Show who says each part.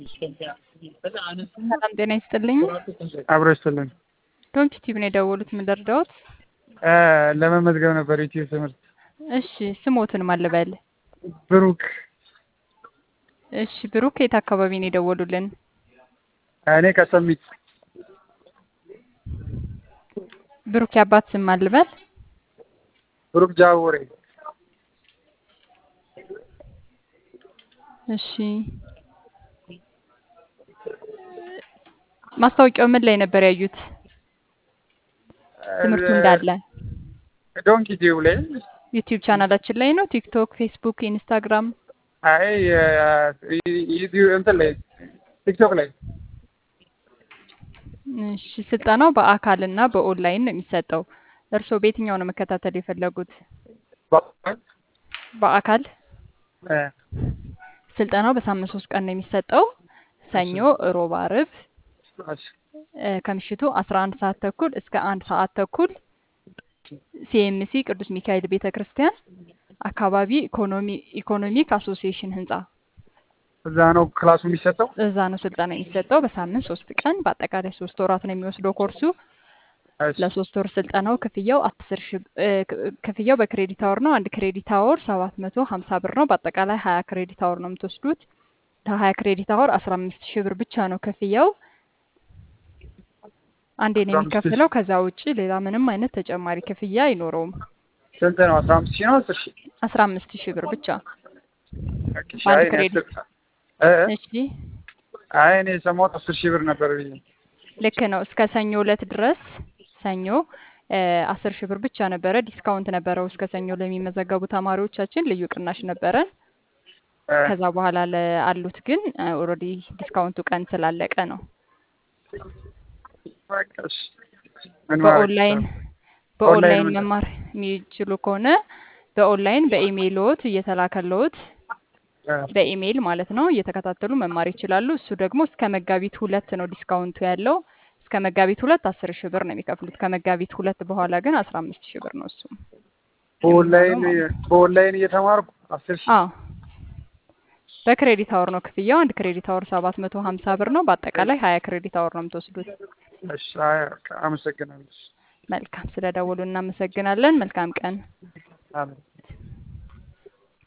Speaker 1: ሰላም ጤና ይስጥልኝ።
Speaker 2: አብሮ ይስጥልኝ።
Speaker 1: ዶንኪ ቲቪ ነው የደወሉት። ምን ልርዳዎት?
Speaker 2: ለመመዝገብ ነበር ዩቲዩብ ትምህርት።
Speaker 1: እሺ ስሞትን ማን ልበል?
Speaker 2: ብሩክ
Speaker 1: እሺ ብሩክ የት አካባቢ ነው የደወሉልን?
Speaker 2: እኔ ከሰሚት
Speaker 1: ብሩክ የአባት ስም ማን ልበል?
Speaker 2: ብሩክ ጃውሬ
Speaker 1: እሺ ማስታወቂያው ምን ላይ ነበር ያዩት? ትምህርቱ እንዳለ
Speaker 2: ዶንኪ ቲዩብ ላይ
Speaker 1: ዩቲዩብ ቻናላችን ላይ ነው። ቲክቶክ፣ ፌስቡክ፣ ኢንስታግራም
Speaker 2: አይ ዩቲዩብ እንትን ላይ ቲክቶክ ላይ
Speaker 1: እሺ ስልጠናው በአካል እና በኦንላይን ነው የሚሰጠው። እርስዎ በየትኛው ነው መከታተል የፈለጉት? በአካል ስልጠናው በሳምንት ሶስት ቀን ነው የሚሰጠው። ሰኞ፣ ሮብ፣ አርብ ከምሽቱ አስራ አንድ ሰዓት ተኩል እስከ አንድ ሰዓት ተኩል ሲኤምሲ ቅዱስ ሚካኤል ቤተ ክርስቲያን አካባቢ ኢኮኖሚክ አሶሲዬሽን ህንጻ
Speaker 2: እዛ ነው ክላሱ የሚሰጠው።
Speaker 1: እዛ ነው ስልጠና የሚሰጠው በሳምንት ሶስት ቀን በአጠቃላይ ሶስት ወራት ነው የሚወስደው ኮርሱ። ለሶስት ወር ስልጠናው ክፍያው አስር ሺ ክፍያው በክሬዲት አወር ነው። አንድ ክሬዲት አወር ሰባት መቶ ሀምሳ ብር ነው። በአጠቃላይ ሀያ ክሬዲት አወር ነው የምትወስዱት። ለሀያ ክሬዲት አወር አስራ አምስት ሺህ ብር ብቻ ነው ክፍያው። አንዴ ነው የሚከፍለው። ከዛ ውጭ ሌላ ምንም አይነት ተጨማሪ ክፍያ አይኖረውም።
Speaker 2: ስንት ነው? አስራ አምስት ሺህ ነው አስር ሺህ
Speaker 1: አስራ አምስት ሺህ ብር ብቻ
Speaker 2: ኦኬ፣
Speaker 1: በአንድ
Speaker 2: አይ እኔ
Speaker 1: ክሬዲት።
Speaker 2: አስር- እ-
Speaker 1: እሺ
Speaker 2: አይ እኔ የሰማሁት አስር ሺህ ብር ነበር ብዬ
Speaker 1: ልክ ነው። እስከ ሰኞ እለት ድረስ ሰኞ አስር ሺህ ብር ብቻ ነበረ። ዲስካውንት ነበረው እስከ ሰኞ ለሚመዘገቡ ተማሪዎቻችን ልዩ ቅናሽ ነበረን።
Speaker 2: እ፣
Speaker 1: ከዛ በኋላ ለአሉት ግን ኦልሬዲ ዲስካውንቱ ቀን ስላለቀ ነው።
Speaker 2: በቃ እሺ። ምን ማድረግ
Speaker 1: በኦንላይን
Speaker 2: ይቻላል?
Speaker 1: በኦንላይን
Speaker 2: ምንድን ነው?
Speaker 1: መማር የሚችሉ ከሆነ በኦንላይን በኢሜይልዎት እየተላከልዎት
Speaker 2: እ፣
Speaker 1: በኢሜይል ማለት ነው እየተከታተሉ መማር ይችላሉ። እሱ ደግሞ እስከ መጋቢት ሁለት ነው ዲስካውንቱ ያለው። እስከ መጋቢት ሁለት አስር ሺህ ብር ነው የሚከፍሉት። ከመጋቢት ሁለት በኋላ ግን አስራ አምስት ሺህ ብር ነው እሱም
Speaker 2: በኦንላይን
Speaker 1: የሚሆነው ማለት ነው።
Speaker 2: በኦንላይን እየተማርኩ አስር ሺህ
Speaker 1: አዎ በክሬዲት አወር ነው ክፍያው። አንድ ክሬዲት አወር ሰባት መቶ ሀምሳ ብር ነው። በአጠቃላይ ሀያ ክሬዲት አወር ነው የምትወስዱት።
Speaker 2: እሺ፣ አይ በቃ አመሰግናለሁ።
Speaker 1: መልካም ስለደወሉ እናመሰግናለን። መልካም ቀን።
Speaker 2: አሜን።